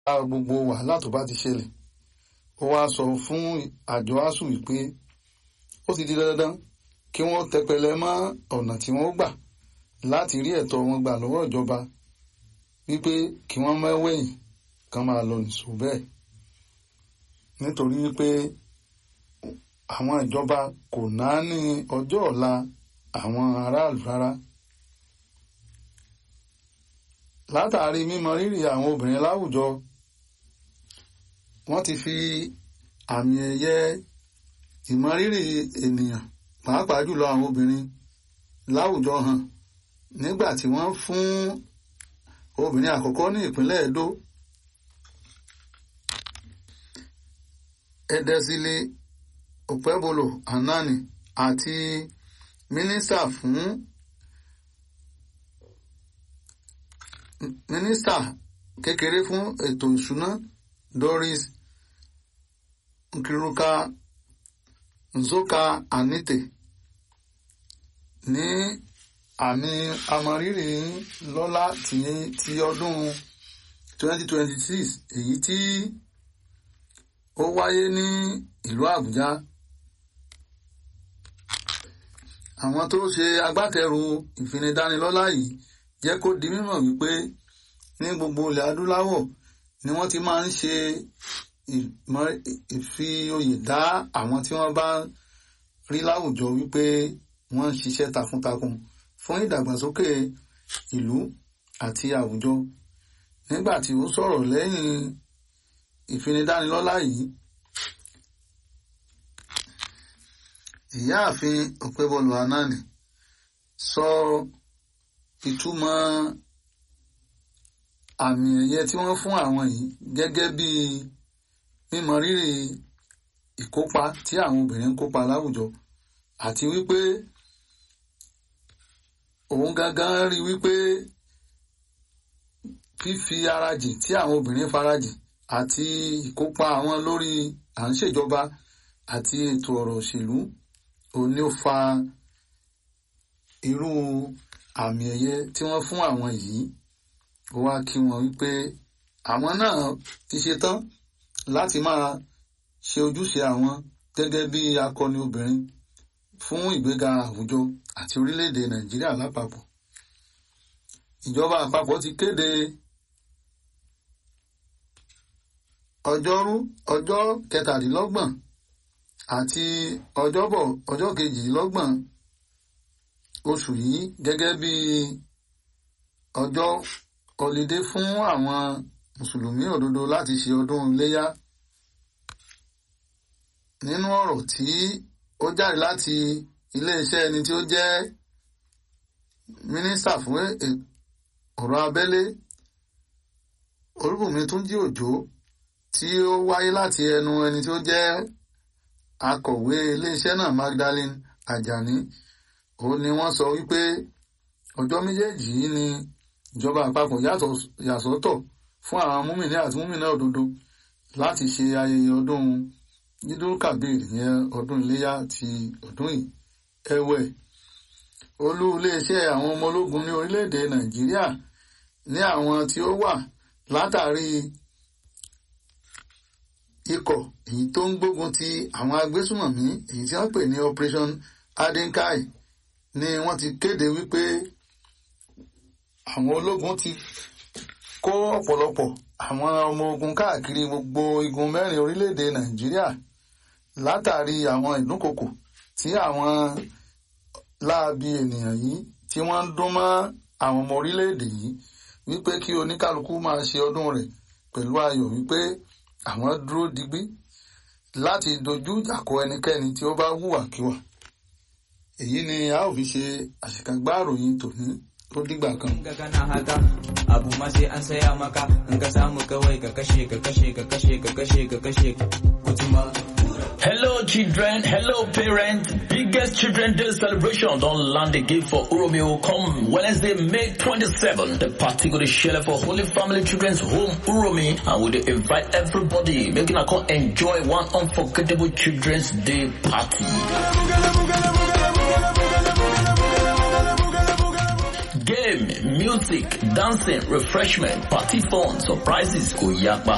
gbogbo wàhálà tó bá ti ṣẹlẹ̀ ó wá sọ fún àjọ asuu wípé ó ti di dandan kí wọ́n tẹpẹlẹ mọ́ ọ̀nà tí wọ́n gbà láti rí ẹ̀tọ́ wọn gbà lọ́wọ́ ìjọba wípé kí wọ́n mẹ́wẹ̀yìn kan máa lọ nìṣó bẹ́ẹ̀ nítorí wípé àwọn ìjọba kò náání ọjọ́ ọ̀la àwọn aráàlú rárá látàrí mímọ rírì àwọn obìnrin láwùjọ wọ́n ti fi àmì ẹ̀yẹ ìmọrírì ènìyàn pàápàá jùlọ àwọn obìnrin láwùjọ hàn nígbà tí wọ́n fún obìnrin àkọ́kọ́ ní ìpínlẹ̀ Edo Edesile Opebolo Anani àti mínísítà fún mínísítà kékeré fún ètò ìṣúná Doris Nkiruka Nzoka Anite ní àmì amọrírì lọ́lá ti ti ọdún 2026 èyí tí ó wáyé ní ìlú Àbújá àwọn tó ṣe agbátẹrù ìfinidánilọ́lá yìí jẹ́ kó di mímọ̀ wípé ní gbogbo ilẹ̀ adúláwọ̀ ni wọ́n ti máa ń ṣe ìfi oyè dá àwọn tí wọ́n bá rí láwùjọ wípé wọ́n ń ṣiṣẹ́ takuntakun fún ìdàgbàsókè ìlú àti àwùjọ nígbà tí ó sọ̀rọ̀ lẹ́yìn ìfinidánilọ́lá yìí ìyáàfin Ọ̀pẹ́bọlù Anani sọ ìtumọ̀ àmì ẹ̀yẹ tí wọ́n fún àwọn yìí gẹ́gẹ́ bí mímọ rírì ìkópa tí àwọn obìnrin ń kópa láwùjọ àti wípé òun gangan rí wípé fífi ara jìn tí àwọn obìnrin farajìn àti ìkópa àwọn lórí à ń ṣèjọba àti ètò ọ̀rọ̀ òṣèlú òun ni ó fa irú àmì ẹ̀yẹ tí wọ́n fún àwọn yìí ó wá kí wọn wípé àwọn náà ti ṣe tán láti máa ṣe ojúṣe àwọn gẹ́gẹ́ bí akọni obìnrin fún ìgbéga àwùjọ àti orílẹ̀-èdè Nàìjíríà lápapọ̀ ìjọba àpapọ̀ ti kéde ọjọ́rú ọjọ́ kẹtàdínlọ́gbọ̀n àti ọjọ́bọ̀ ọjọ́ kejìdínlọ́gbọ̀n oṣù yìí gẹ́gẹ́ bí ọjọ́ ọlidé fún àwọn mùsùlùmí òdodo láti ṣe ọdún iléyá nínú ọ̀rọ̀ tí ó jáde láti iléeṣẹ́ ẹni tí ó jẹ́ mínísítà fún ọ̀rọ̀ abẹ́lé Olúbùnmi Túnjí Òjó tí ó wáyé láti ẹnu ẹni tí ó jẹ́ akọ̀wé iléeṣẹ́ náà Magdalene Ajani òun ni wọ́n sọ wípé ọjọ́ méjèèjì yìí ni ìjọba àpapọ̀ yàsọ́tọ̀ fún àwọn múmìnì àti múmìnà òdodo láti ṣe ayẹyẹ ọdún Yídúrú Kàbír ìyẹn ọdún iléyà ti ọdún yìí ẹ̀wẹ̀ olú iléeṣẹ́ àwọn ọmọ ológun ní orílẹ̀-èdè Nàìjíríà ní àwọn tí ó wà látàrí ikọ̀ èyí tó ń gbógun ti àwọn agbésùmọ̀mí èyí tí wọ́n pè ní Operation Adenkai ni wọ́n ti kéde wípé àwọn ológun ti kó ọ̀pọ̀lọpọ̀ àwọn ọmọ ogun káàkiri gbogbo igun mẹ́rin orílẹ̀-èdè Nàìjíríà látàrí àwọn ìdúnkokò tí àwọn láabi ènìyàn yìí tí wọ́n ń dún mọ́ àwọn ọmọ orílẹ̀-èdè yìí wípé kí oníkálukú máa ṣe ọdún rẹ̀ pẹ̀lú ayọ̀ wípé àwọn dúró digbí láti dojú ìjà kọ ẹnikẹ́ni tí ó bá hùwàkiwà èyí ni a ó fi ṣe àṣekágbá ìròyìn tòní ó dìgbà kan. kana haka abu ma sai an saya maka in ka samu kawai ka kashe ka kashe ka kashe ka kashe ka kashe kutuma Hello children, hello parents. Biggest Children Day celebration don't land again for Uromeo come Wednesday, May 27. The party go to share for Holy Family Children's Home Uromi and we dey invite everybody making a come enjoy one unforgettable Children's Day party. Game, music, dancing, refreshment, party fun, surprises, go yakpa.